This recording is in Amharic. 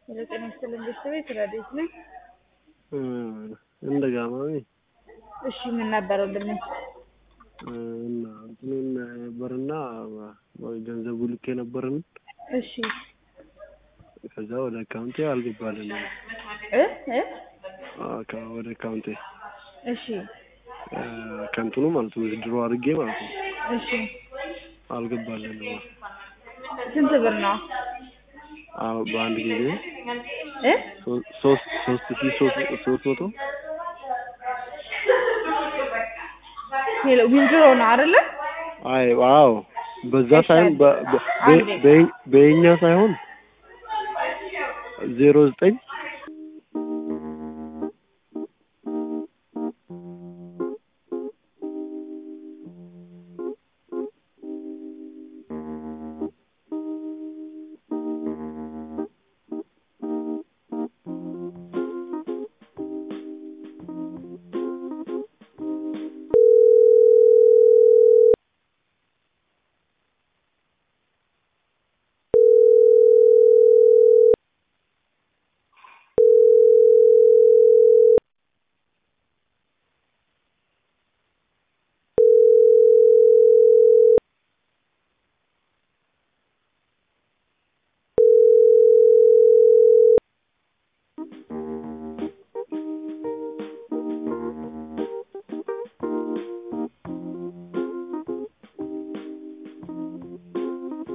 ወደ ጤና ይስጥልን ቤተሰቤት ረዴት ነኝ። እንደጋማሚ እሺ ምን ነበር ወንድሜ? እና እንትኑን ነበርና ገንዘቡ ልክ የነበርን እሺ ከዛ ወደ አካውንቴ አልገባልን እ እ ወደ አካውንቴ እሺ ከንትኑ ማለት ነው ድሮ አድርጌ ማለት ነው እሺ አልገባልን ስንት ብር ነው? አዎ በአንድ ጊዜ እ ሶስት ሶስት ሺህ ሶስት ሶስት መቶ ሄሎ ዊንድሮ ነው አይደለ? አይ ዋው በዛ ሳይሆን በ- በ- በ- በየኛ ሳይሆን ዜሮ ዘጠኝ